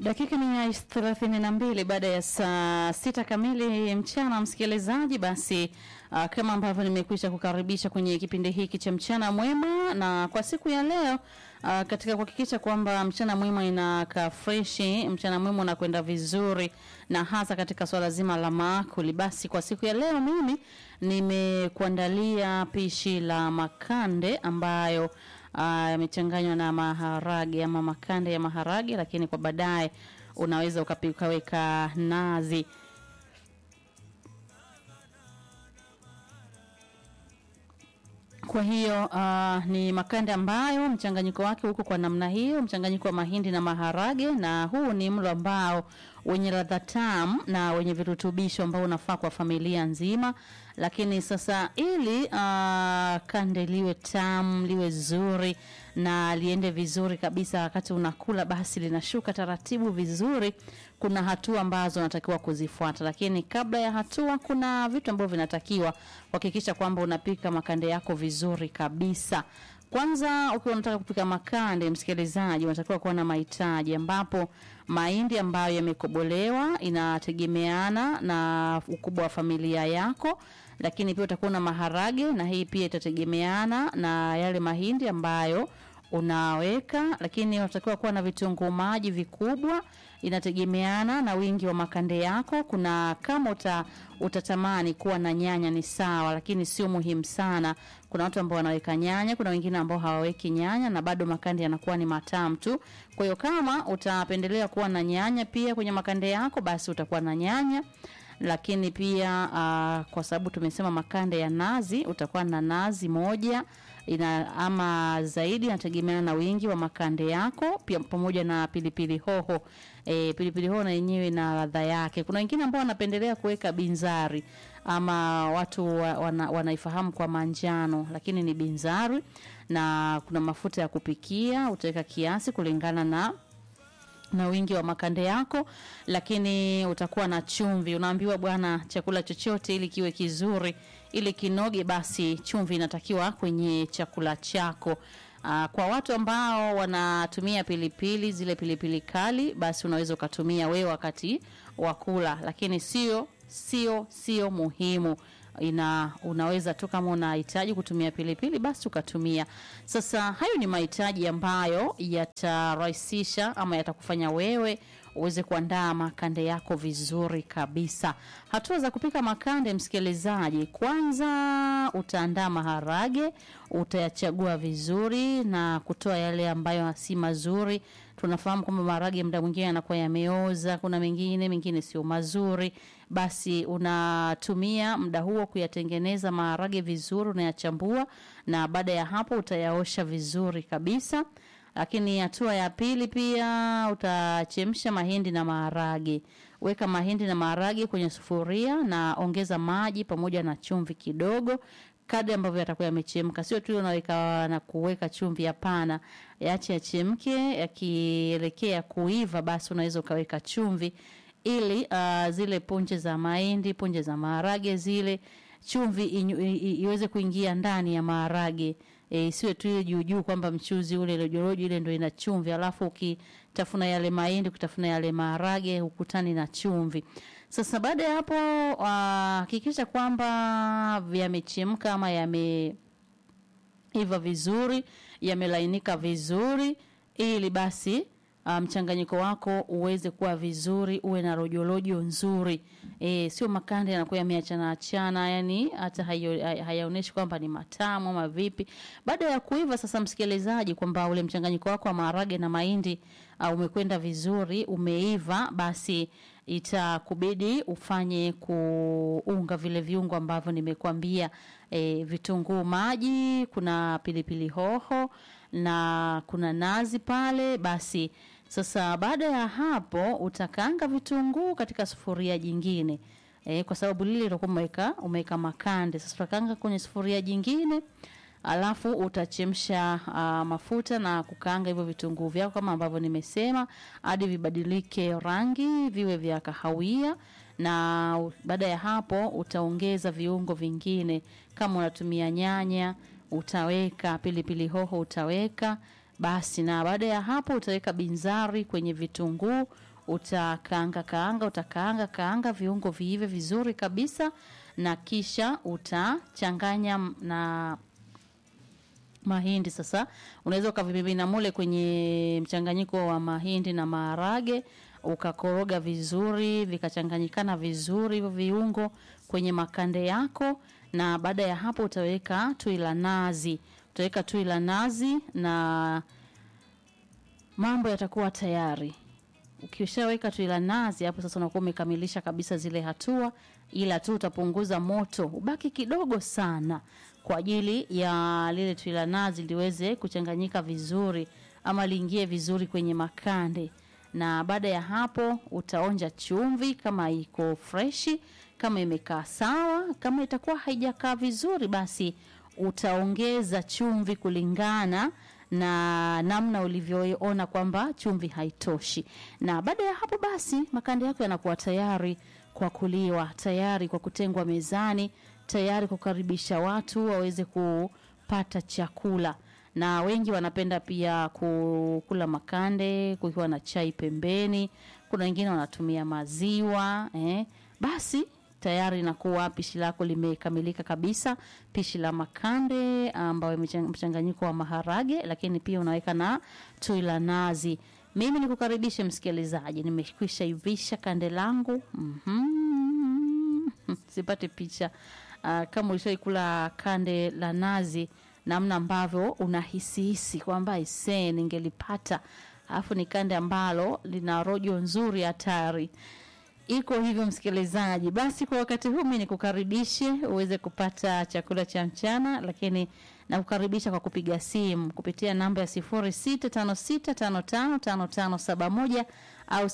Dakika ni ya thelathini na mbili baada ya saa sita kamili mchana, msikilizaji. Basi uh, kama ambavyo nimekwisha kukaribisha kwenye kipindi hiki cha mchana mwema, na kwa siku ya leo uh, katika kuhakikisha kwamba mchana mwema inakaa freshi, mchana mwema unakwenda vizuri, na hasa katika swala zima la maakuli, basi kwa siku ya leo mimi nimekuandalia pishi la makande ambayo yamechanganywa na maharage ama makande ya maharage, lakini kwa baadaye unaweza ukaweka nazi. Kwa hiyo uh, ni makande ambayo mchanganyiko wake huko kwa namna hiyo, mchanganyiko wa mahindi na maharage, na huu ni mlo ambao wenye ladha tamu na wenye virutubisho ambao unafaa kwa familia nzima. Lakini sasa ili uh, kande liwe tamu liwe zuri na liende vizuri kabisa wakati unakula, basi linashuka taratibu vizuri, kuna hatua ambazo unatakiwa kuzifuata. Lakini kabla ya hatua, kuna vitu ambavyo vinatakiwa kuhakikisha kwamba unapika makande yako vizuri kabisa. Kwanza, ukiwa unataka kupika makande, msikilizaji, unatakiwa kuwa na mahitaji, ambapo mahindi ambayo yamekobolewa inategemeana na ukubwa wa familia yako, lakini pia utakuwa na maharage, na hii pia itategemeana na yale mahindi ambayo unaweka, lakini unatakiwa kuwa na vitunguu maji vikubwa, inategemeana na wingi wa makande yako. Kuna kama uta, utatamani kuwa na nyanya ni sawa, lakini sio muhimu sana. Kuna watu ambao wanaweka nyanya, kuna wengine ambao hawaweki nyanya na bado makande yanakuwa ni matamu tu. Kwa hiyo kama utapendelea kuwa na nyanya pia kwenye makande yako, basi utakuwa na nyanya lakini pia uh, kwa sababu tumesema makande ya nazi, utakuwa na nazi moja ina ama zaidi, inategemeana na wingi wa makande yako, pia pamoja na pilipili hoho. E, pilipili hoho na yenyewe na ladha yake. Kuna wengine ambao wanapendelea kuweka binzari ama watu wana, wanaifahamu kwa manjano, lakini ni binzari, na kuna mafuta ya kupikia, utaweka kiasi kulingana na na wingi wa makande yako, lakini utakuwa na chumvi. Unaambiwa bwana, chakula chochote ili kiwe kizuri, ili kinoge, basi chumvi inatakiwa kwenye chakula chako. Aa, kwa watu ambao wanatumia pilipili zile pilipili kali, basi unaweza ukatumia wewe wakati wa kula, lakini sio sio sio muhimu ina unaweza tu kama unahitaji kutumia pilipili basi ukatumia. Sasa hayo ni mahitaji ambayo yatarahisisha ama yatakufanya wewe uweze kuandaa makande yako vizuri kabisa. Hatua za kupika makande, msikilizaji, kwanza utaandaa maharage, utayachagua vizuri na kutoa yale ambayo si mazuri. Tunafahamu kwamba maharage muda mwingine yanakuwa yameoza, kuna mengine mengine sio mazuri. Basi unatumia muda huo kuyatengeneza maharage vizuri, unayachambua na baada ya hapo utayaosha vizuri kabisa. Lakini hatua ya pili pia utachemsha mahindi na maharage. Weka mahindi na maharage kwenye sufuria na ongeza maji pamoja na chumvi kidogo kadri ambavyo yatakuwa yamechemka. Sio tu unaweka na kuweka chumvi, hapana. Yaache yachemke, yakielekea kuiva, basi unaweza ukaweka chumvi ili uh, zile punje za mahindi, punje za maharage zile chumvi iweze kuingia ndani ya maharage. E, siwe tu ile juu juu kwamba mchuzi ule rojorojo ile ndio ina chumvi, alafu ukitafuna yale mahindi, ukitafuna yale maharage ukutani na chumvi. Sasa baada ya hapo hakikisha uh, kwamba yamechemka ama yameiva vizuri, yamelainika vizuri ili basi mchanganyiko um, wako uweze kuwa vizuri, uwe na rojorojo nzuri. E, sio makande yanakuwa yameachana achana, yani hata hayaonyeshi kwamba ni matamu ama vipi. Baada ya kuiva sasa, msikilizaji, kwamba ule mchanganyiko wako wa maharage na mahindi uh, umekwenda vizuri, umeiva, basi itakubidi ufanye kuunga vile viungo ambavyo nimekuambia. E, vitunguu maji, kuna pilipili hoho na kuna nazi pale. Basi sasa baada ya hapo utakaanga vitunguu katika sufuria jingine e, kwa sababu lile utakuwa umeweka umeweka makande. Sasa utakaanga kwenye sufuria jingine, alafu utachemsha uh, mafuta na kukaanga hivyo vitunguu vyako kama ambavyo nimesema hadi vibadilike rangi viwe vya kahawia na baada ya hapo utaongeza viungo vingine. Kama unatumia nyanya utaweka, pilipili hoho utaweka basi, na baada ya hapo utaweka binzari kwenye vitunguu, utakaanga kaanga, utakaanga kaanga viungo viive vizuri kabisa, na kisha utachanganya m- na mahindi. Sasa unaweza ukavimimina mule kwenye mchanganyiko wa mahindi na maharage, ukakoroga vizuri, vikachanganyikana vizuri hivyo viungo kwenye makande yako, na baada ya hapo utaweka tui la nazi, utaweka tui la nazi na mambo yatakuwa tayari. Ukishaweka tui la nazi hapo sasa unakuwa umekamilisha kabisa zile hatua, ila tu utapunguza moto ubaki kidogo sana kwa ajili ya lile tui la nazi liweze kuchanganyika vizuri ama liingie vizuri kwenye makande. Na baada ya hapo utaonja chumvi kama iko freshi, kama imekaa sawa. Kama itakuwa haijakaa vizuri, basi utaongeza chumvi kulingana na namna ulivyoona kwamba chumvi haitoshi. Na baada ya hapo basi makande yako yanakuwa tayari kwa kuliwa, tayari kwa kutengwa mezani, tayari kukaribisha watu waweze kupata chakula. Na wengi wanapenda pia ku- kula makande kukiwa na chai pembeni. Kuna wengine wanatumia maziwa eh. Basi tayari inakuwa pishi lako limekamilika kabisa, pishi la makande ambayo imechang- mchanganyiko wa maharage, lakini pia unaweka na tui la nazi. Mimi nikukaribishe msikilizaji, nimekwisha ivisha kande langu mm sipate picha uh, kama ulishaikula kande la nazi, namna ambavyo unahisihisi kwamba isee, ningelipata alafu ni kande ambalo lina rojo nzuri hatari iko hivyo msikilizaji basi kwa wakati huu mi nikukaribishe uweze kupata chakula cha mchana lakini nakukaribisha kwa kupiga simu kupitia namba ya 0656555571 au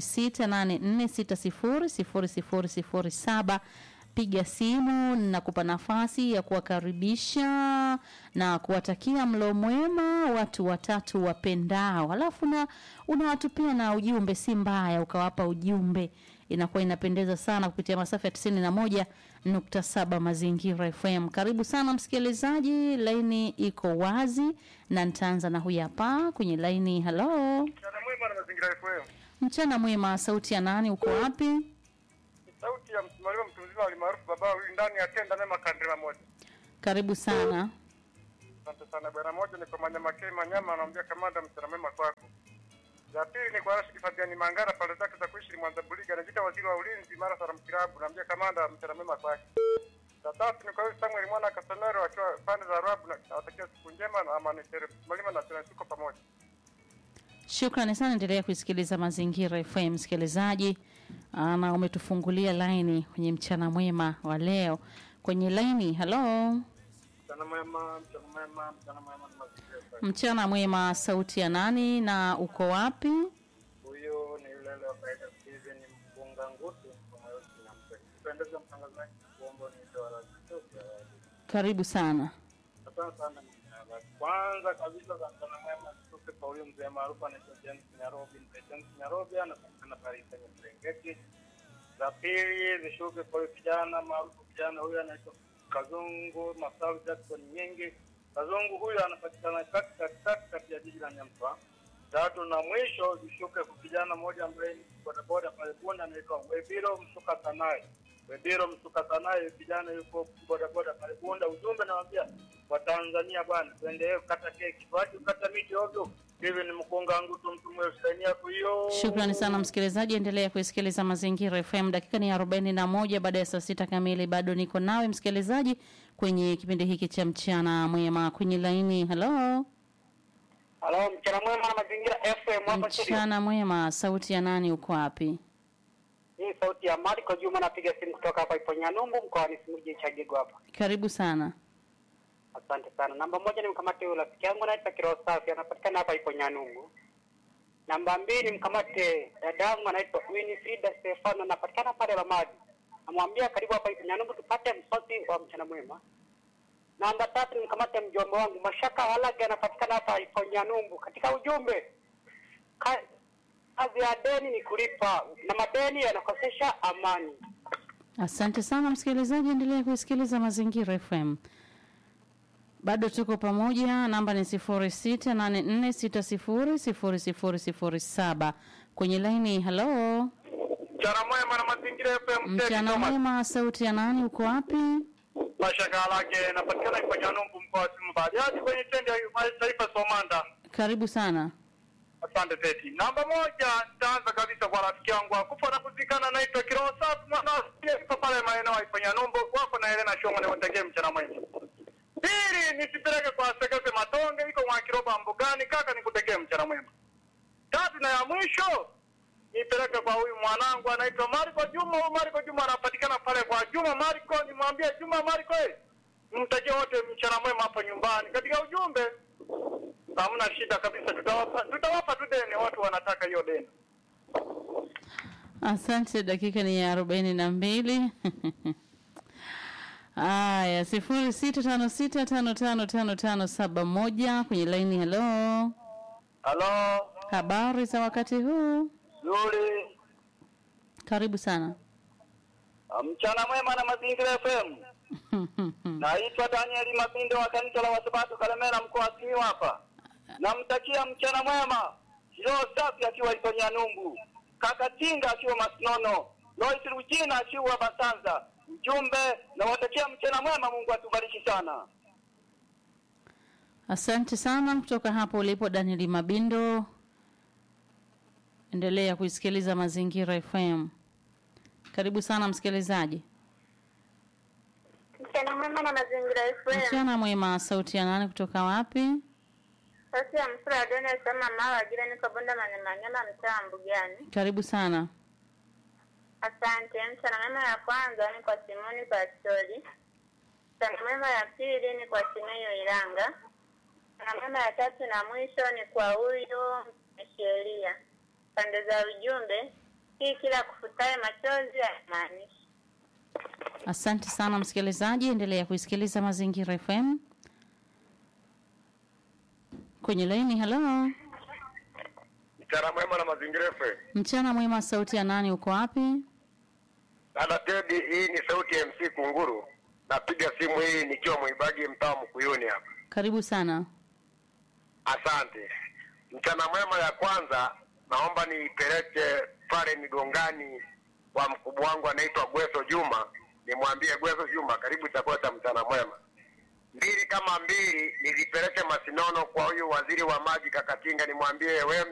0684600007 piga simu nakupa nafasi ya kuwakaribisha na kuwatakia mlo mwema watu watatu wapendao halafu na unawatupia na ujumbe si mbaya ukawapa ujumbe inakuwa inapendeza sana kupitia masafa ya tisini na moja nukta saba mazingira fm karibu sana msikilizaji laini iko wazi na nitaanza na huyu hapa kwenye laini halo Mchana mwema na mazingira FM. mchana mwema sauti ya nani uko wapi Ni sauti ya msimamizi mtu mzima alimaarufu baba huyu ndani ya tenda nema kandela moja. karibu sana Asante sana bwana moja ni kwa manyama kei manyama anaambia kamanda mchana mwema kwako. Ya pili ni kwa Rashid Fabiani Mangara pale zake za kuishi Mwanza Buliga anajiita waziri wa ulinzi mara Saram Kilabu naambia kamanda mchana mwema kwake. Ya tatu ni kwa huyu Samuel mwana Kasonero akiwa pande za Arabu na nawatakia siku njema na amani tele. Mwalimu na tena tuko pamoja. Shukrani sana, endelea kuisikiliza Mazingira FM msikilizaji, Ah, na umetufungulia laini kwenye mchana mwema wa leo. Kwenye laini, halo, Mchana mwema, mchana mwema, mchana mwema na mazingira FM. mchana mwema, sauti ya nani na uko wapi? Huyo ni yule leo kaida Steven Mpunga Ngutu kwa mweusi na mpendeza. Pendeza mtangazaji kuomba ni dola Ethiopia. Karibu sana. Asante sana mtangazaji. Kwanza kabisa za mchana mwema tupe kwa huyo mzee maarufu anaitwa James Nyarobi. Mzee James Nyarobi anapatikana pale kwenye Serengeti. Za pili zishuke kwa huyo kijana maarufu kijana huyo anaitwa Kazungu Masawi Jackson Nyingi. Kazungu huyo anapatikana kati kati kati kati ya jiji la Nyamsa. Tatu na mwisho zishuke kwa kijana mmoja ambaye ni bodaboda pale Bunda anaitwa Webiro Msuka Sanai. Webiro Msuka Sanai kijana yuko bodaboda pale Bunda. Ujumbe nawaambia Watanzania bwana, tuendelee kukata keki, tuache kukata miti ovyo. Hivi ni mkonga wangu tu mtu mweusi yako hiyo. Shukrani sana msikilizaji, endelea kuisikiliza Mazingira FM. Dakika ni arobaini na moja baada ya saa sita kamili. Bado niko nawe msikilizaji kwenye kipindi hiki cha mchana mwema. Kwenye laini, halo, Halo, mchana mwema na mazingira FM hapa studio. mchana mwema, sauti ya nani, uko wapi? Hii sauti ya Marco Juma napiga simu kutoka hapa ipo Nyanumbu mkoani Simiyu Chagigo hapa. Karibu sana. Asante sana. Namba moja ni mkamate huyo rafiki yangu anaitwa Kiroho Safi anapatikana hapa ipo Nyanumbu. Namba mbili mkamate dadangu anaitwa Winifrida Stefano anapatikana pale Ramadi. Namwambia karibu hapa ipo Nyanumbu tupate msosi wa mchana mwema. Namba tatu ni mkamate mjomba wangu Mashaka Halage anapatikana hapa ipo Nyanumbu. Katika ujumbe ka- kazi ya deni ni kulipa na madeni yanakosesha amani. Asante sana msikilizaji, endelea kuisikiliza Mazingira FM. Bado tuko pamoja, namba ni sifuri sita nane nne sita sifuri sifuri sifuri sifuri saba kwenye laini. Halo, Mchana mwema na mazingira FM. mchana mwema, sauti ya nani? Uko wapi? Mashaka lake napatikana kwenye Numbu mkoa wa Simiyu Bariadi kwenye stendi ya taifa Somanda. Karibu sana. Asante Teti. Namba moja, nitaanza kabisa kwa rafiki yangu akufa na kuzikana, naitwa Kiroho Safi mwana ipo pale maeneo ya Ifanya Numbu wako na Helena Shongo, niwategee mchana mwema. Pili, nisipeleke kwa Sekese Matonge, iko mwa Kiroba Mbugani, kaka, nikutegee mchana mwema. Tatu na ya mwisho nipeleke kwa huyu mwanangu anaitwa Marco Juma. Huyu Marco Juma anapatikana pale kwa Juma Marco, nimwambie Juma Marco, eh, mtakie wote mchana mwema hapo nyumbani. Katika ujumbe hamna shida kabisa, tutawapa tutawapa tu deni, watu wanataka hiyo deni. Asante, dakika ni ya arobaini na mbili. Aya, sifuri sita tano sita tano tano tano tano saba moja kwenye laini. Halo, Halo, habari za wakati huu? Zuri, Karibu sana. mchana mwema na Mazingira FM. Naitwa Daniel Mabindo wa kanisa la Wasabato Kalemera, mkoa wa Simiyu hapa. Namtakia mchana mwema Roho Safi akiwa Iponya Numbu, kaka Tinga akiwa Masinono, Lois Rujina akiwa Basanza. Mjumbe, nawatakia mchana mwema, Mungu atubariki sana. Asante sana kutoka hapo ulipo Daniel Mabindo. Endelea kuisikiliza Mazingira FM. Karibu sana msikilizaji. Mchana mwema na mazingira FM. Mchana mwema, sauti ya nani kutoka wapi? Sasa ya msura wa doni alisema mawa ajira niko bonda manyamanyama mtaa wa Mbugani. Karibu sana. Asante. Mchana mwema ya kwanza ni kwa Simoni Pastori. Mchana mwema ya pili ni kwa Simeyo Iranga. Mchana mwema ya tatu na mwisho ni kwa huyu sheria. Pande za ujumbe, hii kila kufutaye machozi haimaanishi. Asante sana msikilizaji, endelea kuisikiliza Mazingira FM. Kwenye laini, halo. Mchana mwema na Mazingira FM. Mchana mwema, sauti ya nani? Uko wapi? Dada Tedi, hii ni sauti ya MC Kunguru. Napiga simu hii nikiwa Mwibagi, mtaa Mkuyuni hapa. Karibu sana. Asante. Mchana mwema ya kwanza naomba niipeleke pale Migongani kwa mkubwa wangu anaitwa Gweso Juma, nimwambie Gweso Juma, karibu chakula cha mchana mwema. Mbili kama mbili nizipeleke Masinono kwa huyu waziri wa maji Kakatinga, nimwambie we